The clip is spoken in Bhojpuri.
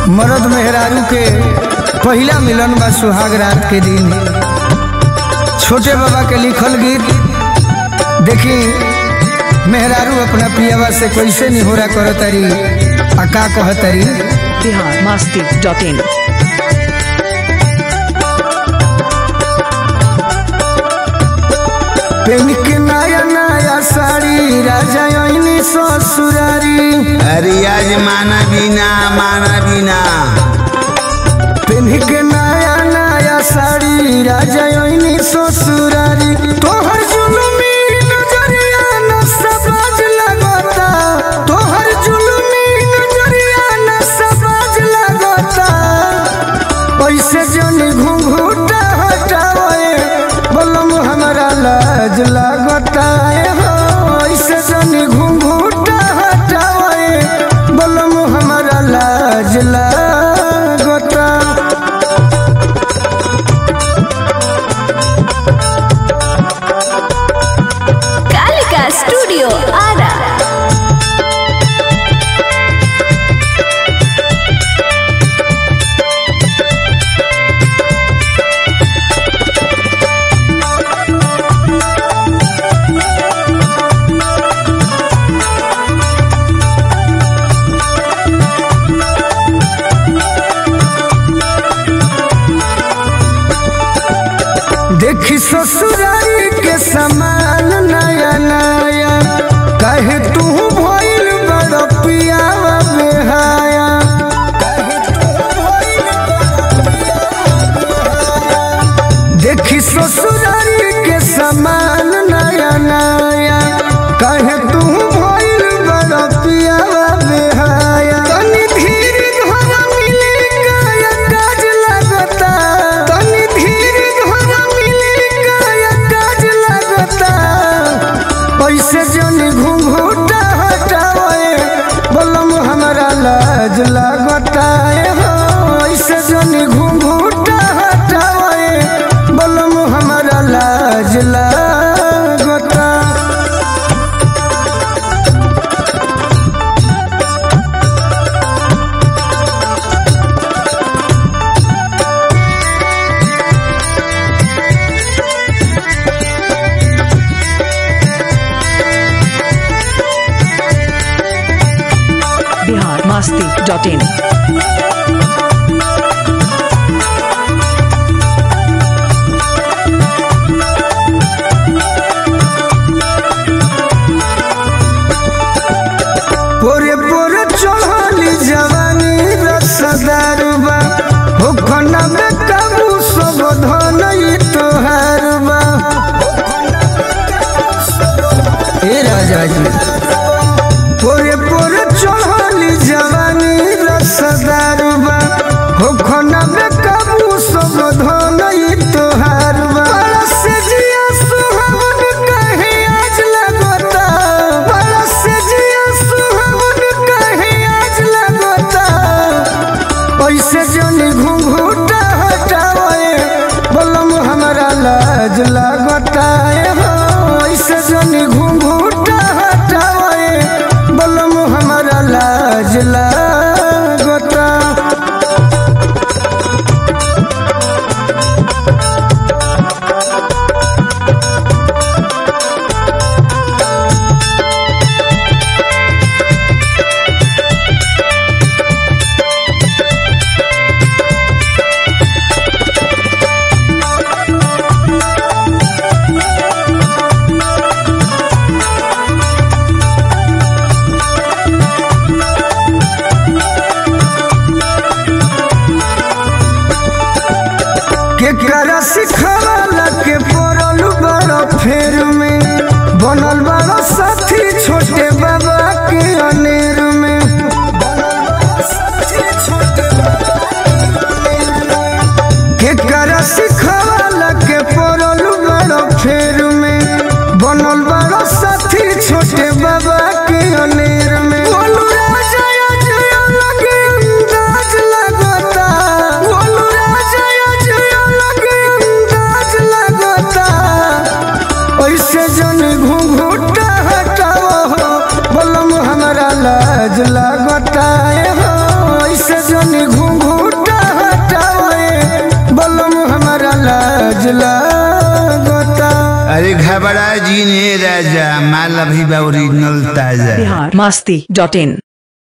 मरद मेहरारू के पहिला मिलन बा सुहाग रात के दिन छोटे बाबा के लिखल गीत देखी मेहरारू अपना पियावा से कैसे निहोरा करतरी आ का कहतरी बिहार मस्ती डॉट इन पेन के नया नया साड़ी राजा ओइनी ससुरारी अरे आज माना बिना माना बिना पेन के नया नया साड़ी राजा ओइनी ससुरारी तोहर जुलुमी नजरिया न सबाज लगता तोहर जुलुमी नजरिया न सबाज लगता पैसे जनी घुंघूटा हटावे बोलम हमरा लाज लगता हो ऐसे जनी घुंघूटा हटावे बोलम हमरा लाज लगता कालिका स्टूडियो आरा देखी ससुरारी के समान नया नया कहे तू भइल बड़ पियावा बेहाया देखी ससुरारी के समान नया नया कहे तू भइल बड़ पियावा बेहाया तनी धीर धर मिले काया काज लगता तनी धीर धर मिले काया काज लगता पैसे जनी घुंघूटा हटावे बोलम हमरा लाज लगता हो ऐसे जनी घुंघूटा हटावे बोलम हमरा लाज लगता बिहार मस्ती डॉट इन पोरे पोरे चढ़ली जवानी रसदारुबा हो खना में काबू सब धन ई तोहारुबा ए राजा जी पोरे पोरे चढ़ली जवानी रसदारुबा हो खना में काबू सब धन ई तोहारुबा से जिया सुहावन कहे आज लगता से जिया सुहावन कहे आज लगता पैसे जनी घुंघूटा हटावे बोलम हमरा लाज लगता हो ऐसे जनी घुंघूटा हटावे बोलम हमरा लाज लगता अरे घबरा जी ने राजा माल अभी बा ओरिजिनल ताजा बिहार मस्ती डॉट इन